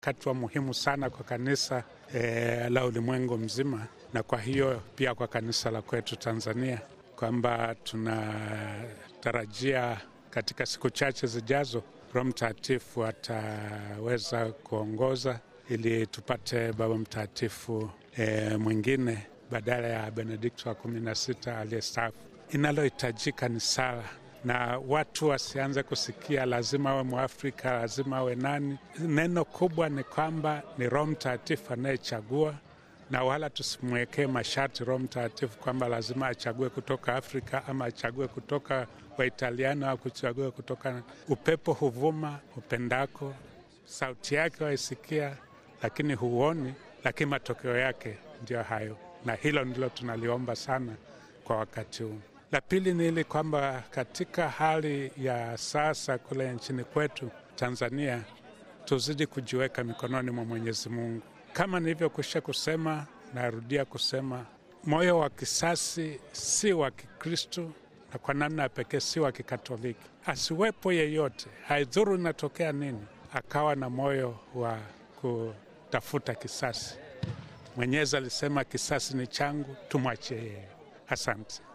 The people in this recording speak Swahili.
wakati wa muhimu sana kwa kanisa e, la ulimwengu mzima, na kwa hiyo pia kwa kanisa la kwetu Tanzania, kwamba tunatarajia katika siku chache zijazo Roho Mtakatifu ataweza kuongoza ili tupate Baba Mtakatifu e, mwingine badala ya Benedikto wa kumi na sita aliyestaafu. Inalohitajika ni sala na watu wasianze kusikia lazima awe Mwafrika, lazima awe nani. Neno kubwa ni kwamba ni Roho Mtakatifu anayechagua, na wala tusimwekee masharti Roho Mtakatifu kwamba lazima achague kutoka Afrika ama achague kutoka Waitaliano au kuchague kutoka. Upepo huvuma upendako, sauti yake waisikia, lakini huoni, lakini matokeo yake ndio hayo, na hilo ndilo tunaliomba sana kwa wakati huu. La pili ni ili kwamba katika hali ya sasa kule nchini kwetu Tanzania, tuzidi kujiweka mikononi mwa Mwenyezi Mungu. Kama nilivyokwisha kusema, narudia kusema, moyo wa kisasi si wa Kikristu na kwa namna ya pekee si wa Kikatoliki. Asiwepo yeyote, haidhuru inatokea nini, akawa na moyo wa kutafuta kisasi. Mwenyezi alisema kisasi ni changu, tumwachie yeye. Asante.